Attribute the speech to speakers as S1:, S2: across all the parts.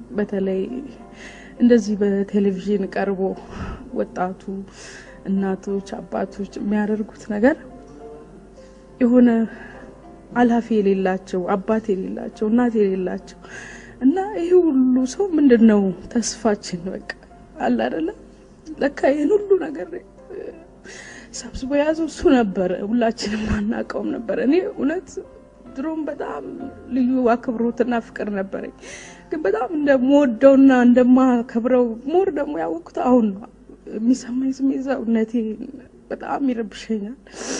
S1: በተለይ እንደዚህ በቴሌቪዥን ቀርቦ ወጣቱ እናቶች፣ አባቶች የሚያደርጉት ነገር የሆነ አላፊ የሌላቸው አባት የሌላቸው እናት የሌላቸው እና ይህ ሁሉ ሰው ምንድን ነው ተስፋችን? በቃ አለ አይደለም ለካ ይህን ሁሉ ነገር ሰብስቦ የያዘው እሱ ነበረ። ሁላችንም አናውቀውም ነበር። እኔ እውነት ድሮም በጣም ልዩ አክብሮትና ፍቅር ነበረኝ፣ ግን በጣም እንደምወደውና እንደማከብረው ሞር ደግሞ ያወቅኩት አሁን ነው። የሚሰማኝ ስሜት ሰውነቴ በጣም ይረብሸኛል።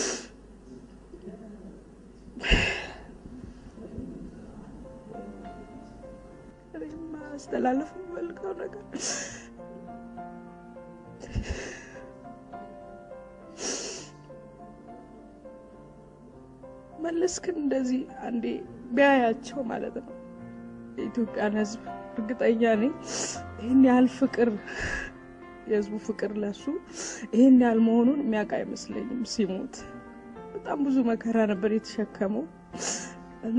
S1: ማስተላለፍ የምፈልገው ነገር መለስ ግን እንደዚህ አንዴ ቢያያቸው ማለት ነው የኢትዮጵያን ሕዝብ እርግጠኛ ነኝ ይህን ያህል ፍቅር የሕዝቡ ፍቅር ለሱ ይህን ያህል መሆኑን የሚያውቅ አይመስለኝም። ሲሞት በጣም ብዙ መከራ ነበር የተሸከመው እና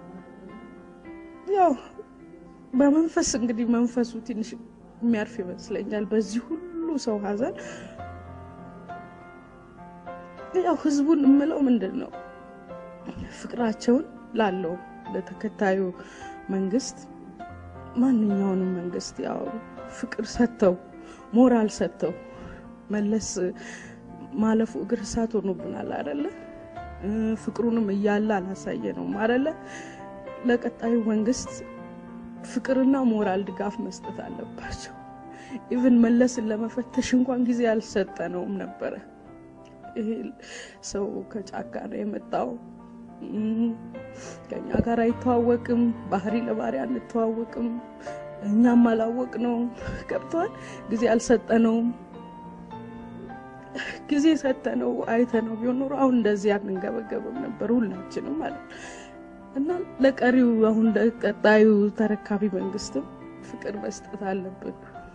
S1: ያው በመንፈስ እንግዲህ መንፈሱ ትንሽ የሚያርፍ ይመስለኛል በዚህ ሁሉ ሰው ሀዘን። ያው ህዝቡን የምለው ምንድን ነው ፍቅራቸውን ላለው ለተከታዩ መንግስት ማንኛውንም መንግስት ያው ፍቅር ሰጥተው ሞራል ሰጥተው መለስ ማለፉ እግር እሳት ሆኖብናል አይደለ? ፍቅሩንም እያለ አላሳየ ነው አይደለ? ለቀጣዩ መንግስት ፍቅርና ሞራል ድጋፍ መስጠት አለባቸው። ኢቭን መለስን ለመፈተሽ እንኳን ጊዜ አልሰጠነውም ነበረ። ይሄ ሰው ከጫካ ነው የመጣው ከኛ ጋር አይተዋወቅም። ባህሪ ለባህሪ አንተዋወቅም። እኛም አላወቅ ነው ገብተዋል። ጊዜ አልሰጠነውም። ጊዜ ሰጠነው አይተነው ቢሆን ኖሮ አሁን እንደዚህ አንንገበገብም ነበር ሁላችንም ማለት ነው። እና ለቀሪው አሁን ለቀጣዩ ተረካቢ መንግስትም ፍቅር መስጠት አለብን።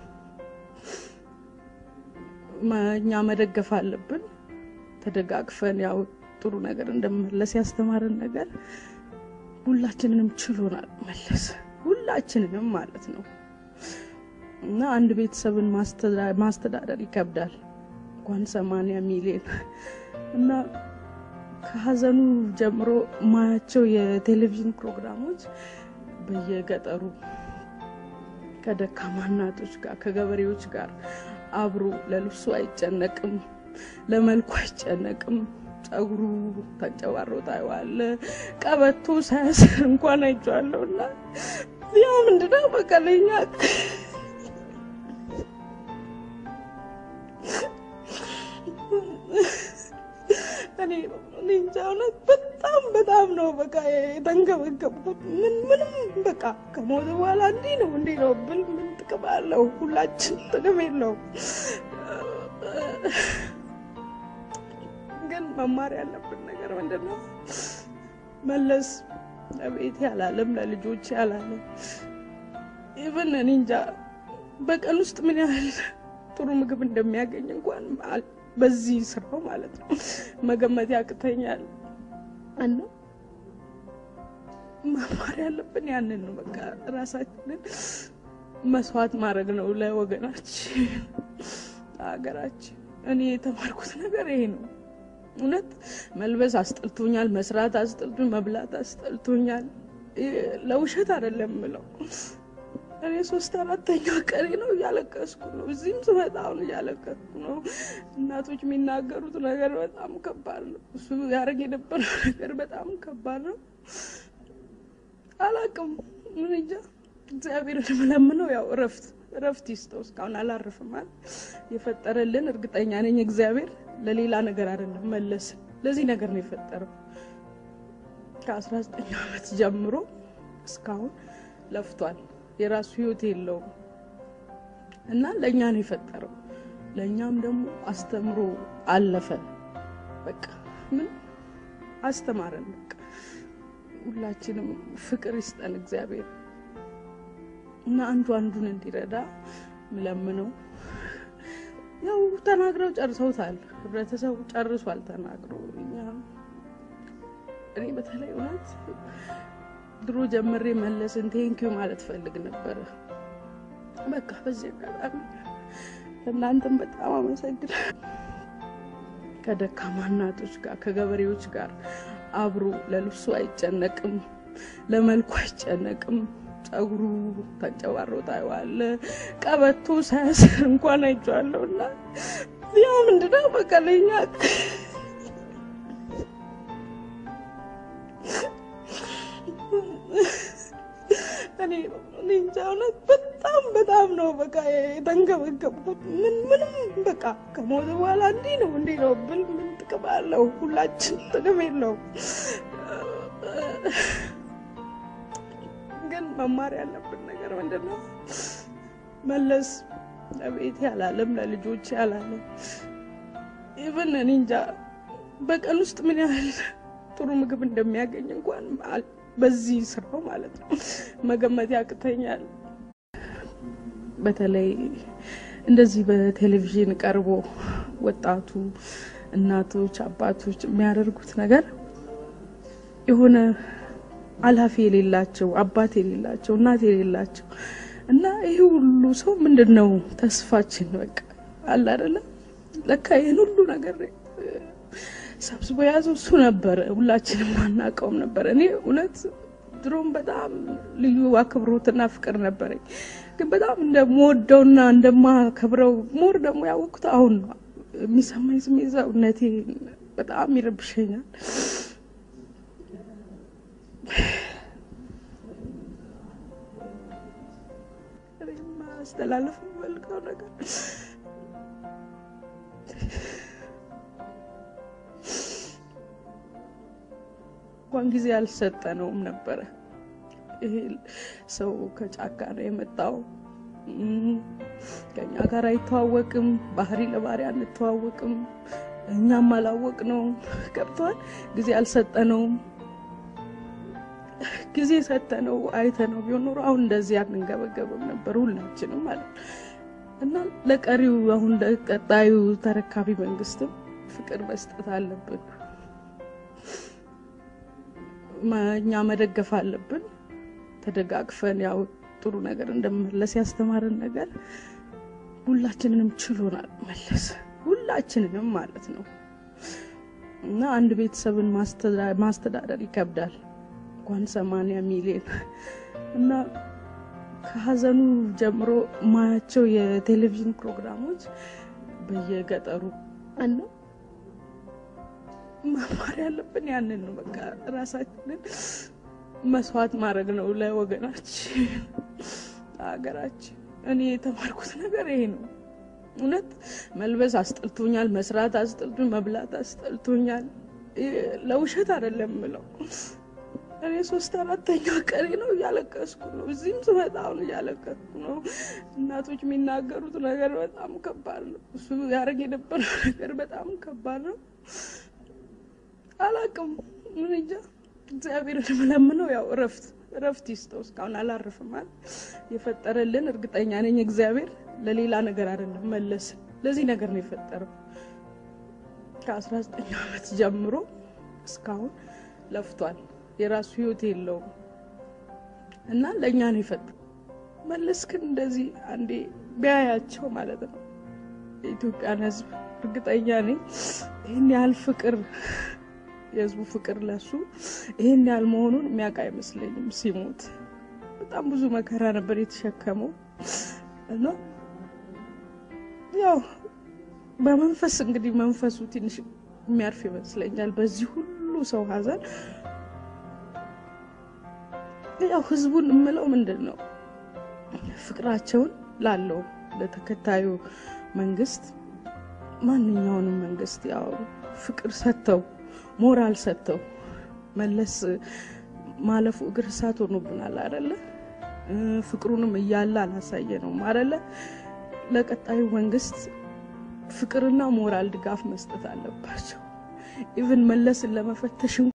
S1: እኛ መደገፍ አለብን። ተደጋግፈን ያው ጥሩ ነገር እንደመለስ ያስተማረን ነገር ሁላችንንም ችሎናል መለስ ሁላችንንም ማለት ነው። እና አንድ ቤተሰብን ማስተዳደር ይከብዳል እንኳን ሰማንያ ሚሊዮን እና ከሀዘኑ ጀምሮ ማያቸው የቴሌቪዥን ፕሮግራሞች በየገጠሩ ከደካማ እናቶች ጋር ከገበሬዎች ጋር አብሮ ለልብሱ አይጨነቅም፣ ለመልኩ አይጨነቅም። ጸጉሩ ተንጨባሮ ታየዋለ። ቀበቶ ሳያስር እንኳን አይቼዋለሁ። እና ያ ምንድነው በቃ ለኛ እኔ እንጃ እውነት በጣም በጣም ነው በቃ የተንገበገብኩት። ምን ምንም በቃ ከሞት በኋላ እንዲህ ነው እንዲህ ነው ብል ምን ጥቅም አለው? ሁላችን ጥቅም የለውም። ግን መማር ያለብን ነገር ምንድን ነው? መለስ ለቤት ያላለም ለልጆች ያላለም ኢቨን እኔ እንጃ በቀን ውስጥ ምን ያህል ጥሩ ምግብ እንደሚያገኝ እንኳን በዚህ ስራው ማለት ነው መገመት ያቅተኛል። እና መማር ያለብን ያንን ነው። በቃ ራሳችንን መስዋዕት ማድረግ ነው ለወገናችን፣ ለሀገራችን። እኔ የተማርኩት ነገር ይሄ ነው። እውነት መልበስ አስጠልቶኛል፣ መስራት አስጠልቶኛል፣ መብላት አስጠልቶኛል። ለውሸት አይደለም ምለው እኔ ሶስት አራተኛ ቀኔ ነው እያለቀስኩ ነው። እዚህም ስመጣ አሁን እያለቀስኩ ነው። እናቶች የሚናገሩት ነገር በጣም ከባድ ነው። እሱ ያደረግ የነበረው ነገር በጣም ከባድ ነው። አላቅም ምን እንጃ። እግዚአብሔር የምለምነው ያው እረፍት እረፍት ይስጠው። እስካሁን አላረፍማል የፈጠረልን እርግጠኛ ነኝ እግዚአብሔር ለሌላ ነገር አይደለም መለስ ለዚህ ነገር ነው የፈጠረው። ከአስራ ዘጠኝ ዓመት ጀምሮ እስካሁን ለፍቷል። የራሱ ህይወት የለውም እና ለእኛ ነው የፈጠረው። ለእኛም ደግሞ አስተምሮ አለፈ። በቃ ምን አስተማረን። በቃ ሁላችንም ፍቅር ይስጠን እግዚአብሔር እና አንዱ አንዱን እንዲረዳ ምለምነው። ያው ተናግረው ጨርሰውታል። ህብረተሰቡ ጨርሷል ተናግሮ። እኛ እኔ በተለይ እውነት ድሮ ጀምሬ መለስን ቴንኪው ማለት ፈልግ ነበረ። በቃ በዚህ አጋጣሚ እናንተም በጣም አመሰግናለሁ። ከደካማ እናቶች ጋር ከገበሬዎች ጋር አብሮ ለልብሱ አይጨነቅም፣ ለመልኩ አይጨነቅም። ጸጉሩ ተንጨባሮ ታየዋለ። ቀበቶ ሳያስር እንኳን አይቼዋለሁ እና ያ ምንድነው በቃ ለኛ እኔ እንጃ እውነት በጣም በጣም ነው በቃ የተንገበገብኩት። ምን ምንም በቃ ከሞት በኋላ እንዲህ ነው እንዲህ ነው ብል ምን ጥቅም አለው? ሁላችን ጥቅም የለውም። ግን መማር ያለብን ነገር ምንድን ነው? መለስ ለቤት ያላለም ለልጆች ያላለም ኢቨን እኔ እንጃ በቀን ውስጥ ምን ያህል ጥሩ ምግብ እንደሚያገኝ እንኳን በዚህ ስራው ማለት ነው መገመት ያቅተኛል። በተለይ እንደዚህ በቴሌቪዥን ቀርቦ ወጣቱ እናቶች፣ አባቶች የሚያደርጉት ነገር የሆነ አላፊ የሌላቸው አባት የሌላቸው እናት የሌላቸው እና ይህ ሁሉ ሰው ምንድን ነው ተስፋችን በቃ አለ አይደለም። ለካ ይህን ሁሉ ነገር ሰብስቦ የያዘው እሱ ነበረ። ሁላችንም አናውቀውም ነበር። እኔ እውነት ድሮም በጣም ልዩ አክብሮትና ፍቅር ነበረኝ፣ ግን በጣም እንደምወደውና እንደማከብረው ሞር ደግሞ ያወቅኩት አሁን ነው። የሚሰማኝ ስሜት ሰውነቴ በጣም ይረብሸኛል። ማስተላለፍ የምፈልገው ነገር እንኳን ጊዜ አልሰጠነውም ነበረ። ይሄ ሰው ከጫካ ነው የመጣው። ከኛ ጋር አይተዋወቅም። ባህሪ ለባህሪ አንተዋወቅም። እኛም አላወቅ ነው ገብቷል። ጊዜ አልሰጠነውም። ጊዜ ሰጠነው አይተነው ቢሆን ኖሮ አሁን እንደዚህ አንንገበገብም ነበር ሁላችንም ማለት ነው። እና ለቀሪው አሁን ለቀጣዩ ተረካቢ መንግስትም ፍቅር መስጠት አለብን። እኛ መደገፍ አለብን። ተደጋግፈን ያው ጥሩ ነገር እንደመለስ ያስተማረን ነገር ሁላችንንም ችሎናል መለስ ሁላችንንም ማለት ነው። እና አንድ ቤተሰብን ማስተዳደር ይከብዳል እንኳን ሰማንያ ሚሊዮን እና ከሀዘኑ ጀምሮ ማያቸው የቴሌቪዥን ፕሮግራሞች በየገጠሩ እና መማር ያለብን ያንን ነው። በቃ ራሳችንን መስዋዕት ማድረግ ነው ለወገናችን፣ ለሀገራችን። እኔ የተማርኩት ነገር ይሄ ነው። እውነት መልበስ አስጠልቶኛል፣ መስራት አስጠልቶኛል፣ መብላት አስጠልቶኛል። ለውሸት አይደለም ምለው እኔ ሶስት አራተኛ ቀኔ ነው እያለቀስኩ ነው። እዚህም ስመጣ አሁን እያለቀስኩ ነው። እናቶች የሚናገሩት ነገር በጣም ከባድ ነው። እሱ ያደረግ የነበረው ነገር በጣም ከባድ ነው። አላቅም ምን እንጃ። እግዚአብሔር የምለምነው ያው እረፍት እረፍት ይስጠው። እስካሁን አላረፍም አለ የፈጠረልን። እርግጠኛ ነኝ እግዚአብሔር ለሌላ ነገር አይደለም መለስ ለዚህ ነገር ነው የፈጠረው። ከአስራ ዘጠኝ ዓመት ጀምሮ እስካሁን ለፍቷል። የራሱ ህይወት የለውም እና ለእኛ ነው የፈጠረው። መለስ ግን እንደዚህ አንዴ ቢያያቸው ማለት ነው የኢትዮጵያን ሕዝብ እርግጠኛ ነኝ ይህን ያህል ፍቅር የህዝቡ ፍቅር ለሱ ይህን ያህል መሆኑን የሚያውቅ አይመስለኝም። ሲሞት በጣም ብዙ መከራ ነበር የተሸከመው እና ያው በመንፈስ እንግዲህ መንፈሱ ትንሽ የሚያርፍ ይመስለኛል በዚህ ሁሉ ሰው ሀዘን ያው ህዝቡን የምለው ምንድን ነው ፍቅራቸውን ላለው ለተከታዩ መንግስት ማንኛውንም መንግስት ያው ፍቅር ሰጥተው ሞራል ሰጥተው መለስ ማለፉ እግር እሳት ሆኖብናል አደለ? ፍቅሩንም እያለ አላሳየ ነው አደለ? ለቀጣዩ መንግስት ፍቅርና ሞራል ድጋፍ መስጠት አለባቸው። ኢቭን መለስን ለመፈተሽ